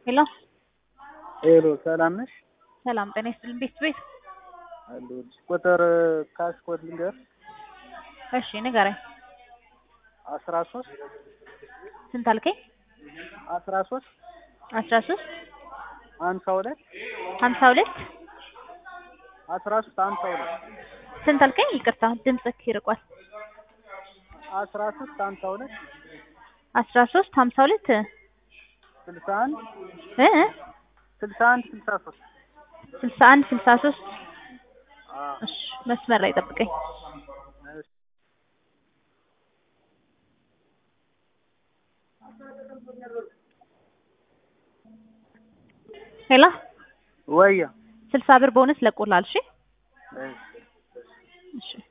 ሄሎ ሄሎ ሰላም ነሽ? ሰላም ጤና ይስጥልኝ። ቤት ቤት አለሁልሽ። ቁጥር ካሽ ኮድ ልንገር እሺ ንገረኝ። አስራ ሶስት ስንት አልከኝ? አስራ ሶስት አስራ ሶስት ሀምሳ ሁለት ሀምሳ ሁለት አስራ ሶስት ሀምሳ ሁለት ስንት አልከኝ? ይቅርታ ድምፅህ ይርቋል። አስራ ሶስት ሀምሳ ሁለት አስራ ሶስት ሀምሳ ሁለት ስልሳ አንድ እ ስልሳ አንድ ስልሳ ሶስት ስልሳ አንድ ስልሳ ሶስት እሺ መስመር ላይ ጠብቀኝ። ሄሎ ወያ ስልሳ ብር ቦነስ ለቆላል። እሺ እሺ